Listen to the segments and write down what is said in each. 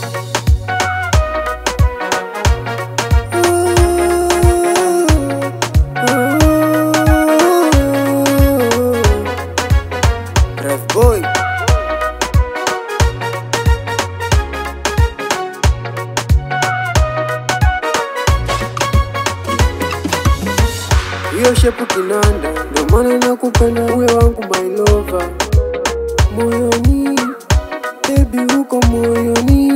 Rev boy hiyo shepu kinanda, ndo maana nakupenda uwe wangu my lover, moyoni baby, uko moyoni,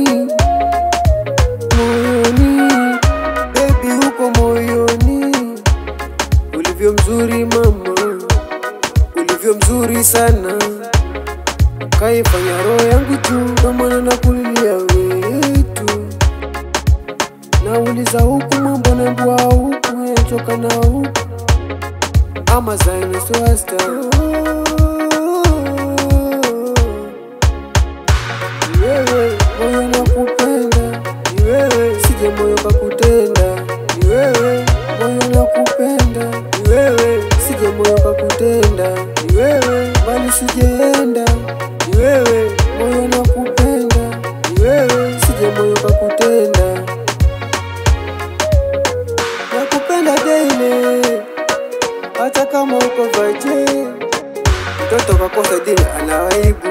moyoni baby, uko moyoni, ulivyo mzuri mama, ulivyo mzuri sana, kaifanya roho yangu juu, ndo maana nakulilia wetu, nauliza huku mambo nambua huku, yachoka na huku ama zaini swasta ni wewe moyo nakupenda ni wewe sije moyo kakutenda ni wewe moyo nakupenda ni wewe sije moyo kakutenda ni wewe bali sijeenda ni wewe moyo nakupenda ni wewe sije moyo kakutenda nakupenda daily hata kama uko vaje, mtoto kakosa dini ana aibu.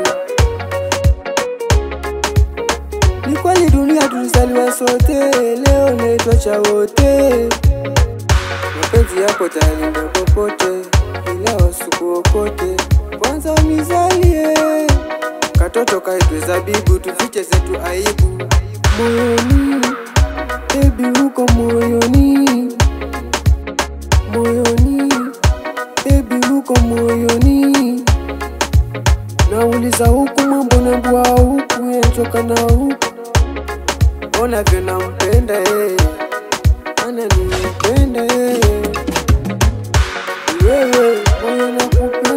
Ni kweli dunia tulizaliwa sote, leo naitwa cha wote. Mapenzi yako talinda popote, ila wasikuokote. Kwanza unizalie katoto kaitwe zabibu, tufiche zetu aibu. Moyoni baby, uko moyoni, moyoni baby uko moyoni, nauliza huku mambo nambua huku, yachoka na huku, ona vyo nampenda yeye, ananipenda yeye, Ni wewe moyo nakupenda